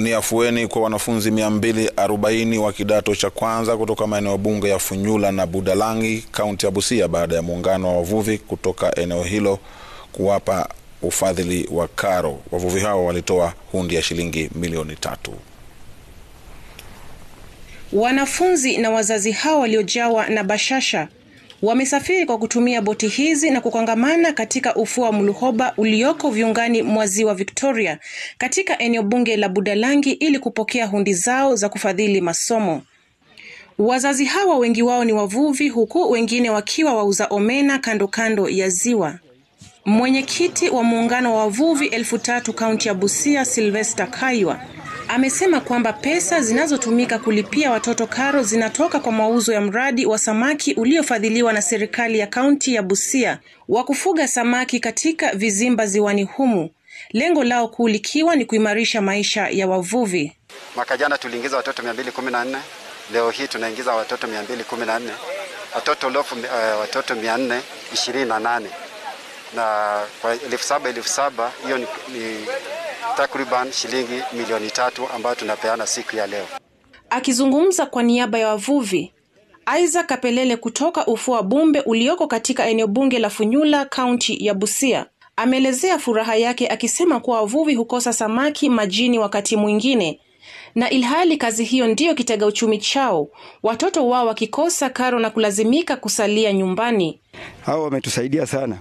Ni afueni kwa wanafunzi 240 wa kidato cha kwanza kutoka maeneo bunge ya Funyula na Budalangi, kaunti ya Busia baada ya muungano wa wavuvi kutoka eneo hilo kuwapa ufadhili wa karo. Wavuvi hao walitoa hundi ya shilingi milioni tatu. Wanafunzi na wazazi hao waliojawa na bashasha wamesafiri kwa kutumia boti hizi na kukongamana katika ufuo wa Muluhoba ulioko viungani mwa ziwa Victoria katika eneo bunge la Budalangi ili kupokea hundi zao za kufadhili masomo. Wazazi hawa wengi wao ni wavuvi, huku wengine wakiwa wauza omena kando kando ya ziwa. Mwenyekiti wa muungano wa wavuvi elfu tatu kaunti ya Busia, Sylvester Kaiwa amesema kwamba pesa zinazotumika kulipia watoto karo zinatoka kwa mauzo ya mradi wa samaki uliofadhiliwa na serikali ya kaunti ya Busia wa kufuga samaki katika vizimba ziwani humu, lengo lao kuu likiwa ni kuimarisha maisha ya wavuvi. Mwaka jana tuliingiza watoto 214, leo hii tunaingiza watoto 214, watoto lofu, uh, watoto 428 na kwa elfu saba elfu saba hiyo ni, ni takriban shilingi milioni tatu ambayo tunapeana siku ya leo. Akizungumza kwa niaba ya wavuvi, Isaac Kapelele kutoka ufuo wa Bumbe ulioko katika eneo bunge la Funyula, kaunti ya Busia, ameelezea furaha yake akisema kuwa wavuvi hukosa samaki majini wakati mwingine, na ilhali kazi hiyo ndiyo kitega uchumi chao, watoto wao wakikosa karo na kulazimika kusalia nyumbani. Hao wametusaidia sana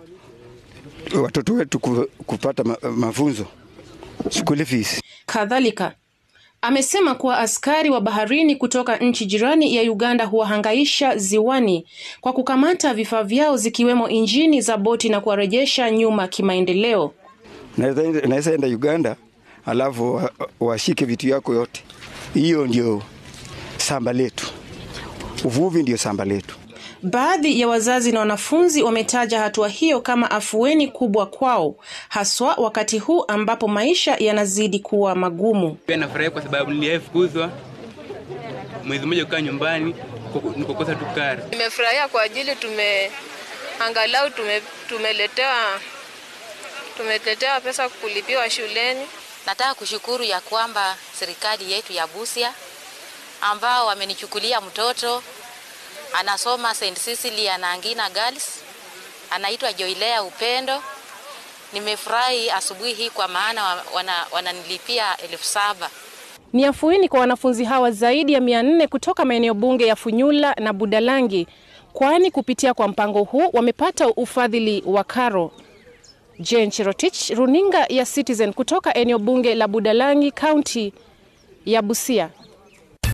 watoto wetu kupata mafunzo school fees. Kadhalika amesema kuwa askari wa baharini kutoka nchi jirani ya Uganda huwahangaisha ziwani kwa kukamata vifaa vyao zikiwemo injini za boti na kuwarejesha nyuma kimaendeleo. Naweza enda Uganda alafu washike vitu yako yote. Hiyo ndio samba letu, uvuvi ndio samba letu. Baadhi ya wazazi na wanafunzi wametaja hatua hiyo kama afueni kubwa kwao, haswa wakati huu ambapo maisha yanazidi kuwa magumu. Pia nafurahi kwa sababu niliyefukuzwa mwezi mmoja kukaa nyumbani nikukosa tu karo. Nimefurahia kwa ajili tume angalau tume, tumeletewa tumeletewa pesa kulipiwa shuleni. Nataka kushukuru ya kwamba serikali yetu ya Busia ambao wamenichukulia mtoto anasoma St. Cecilia na Angina Girls, anaitwa Joilea Upendo. Nimefurahi asubuhi hii kwa maana wananilipia wana elfu saba. Ni afueni kwa wanafunzi hawa zaidi ya mia nne kutoka maeneo bunge ya Funyula na Budalangi, kwani kupitia kwa mpango huu wamepata ufadhili wa karo. Jane Cherotich, runinga ya Citizen kutoka eneo bunge la Budalangi, kaunti ya Busia.